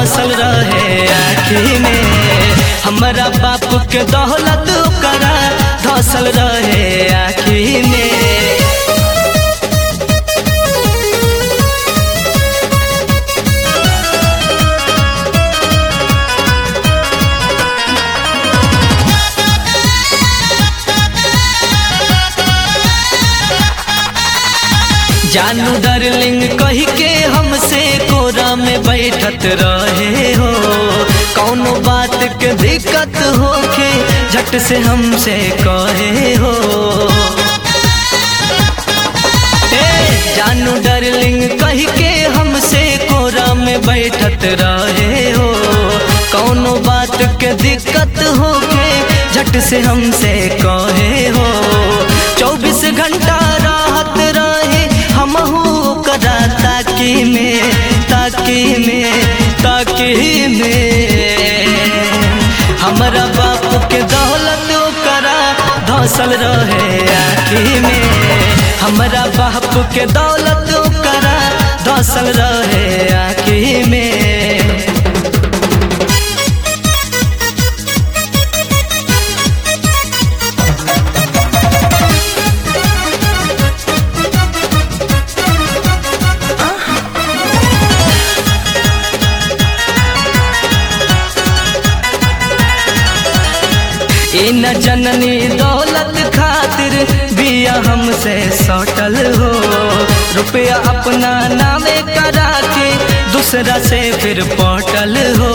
धसल रहे आखी में हमारा बाप के दौलत करा धसल रहे आखी में जानू डार्लिंग कही के हमसे कोरा में बैठत रहे हो कौनो बात के दिक्कत होके झट से हमसे कहे हो ए, जानू डार्लिंग कही के हमसे कोरा में बैठत रहे हो कौनो बात के दिक्कत होके झट से हमसे कहे हो चौबीस घंटा राहत रहे हमहू करा ताकी में ताकी में ताकी में हमारा बाप के दौलत करा धसल रहे आखी में हमारा बाप के दौलत करा धसल रहे आखी में ए न जननी दौलत खातिर बिया हमसे सटल हो रुपया अपना नामे करा के दूसरा से फिर पटल हो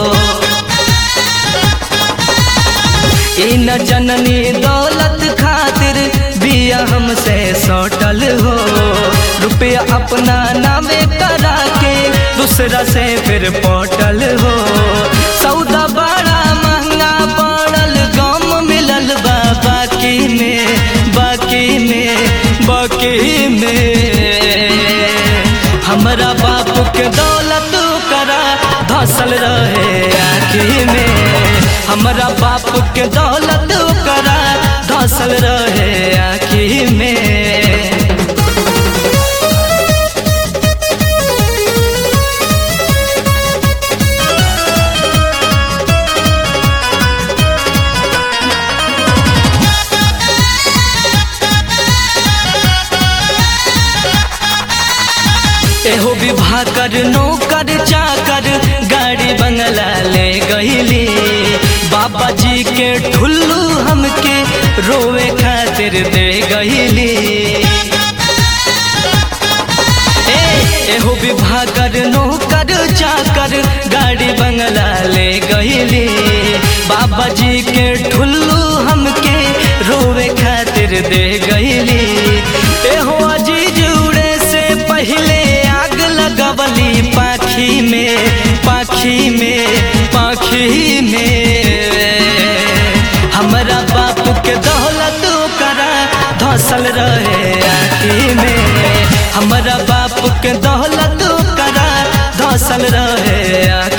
ए न जननी दौलत खातिर बिया हमसे सटल हो रुपया अपना नामे करा के दूसरा से फिर पटल हो सौदा बड़ा महंगा पड़ल गम मिलल बा बाकी में बाकी में बाकी में हमारा बाप के दौलत करा धसल रहे आखी में हमारा बाप के दौलत करा धसल रहे आखी में एहो विवाह कर नौकर चाकर गाड़ी बंगला ले गईली बाबा जी के ठुल्लू हमके रोवे खातिर दे गईली ए, एहो विवाह कर नौकर चाकर गाड़ी बंगला ले गईली बाबा जी के ठुल्लू हमके रोवे खातिर दे गईली एहो अजीज उड़े से पहले आग लगवली पाखी में पाखी में पाखी में हमारा बाप के दौलत करा धसल रहे आखी में हमारा बाप के दौलत करा धसल रहे आखी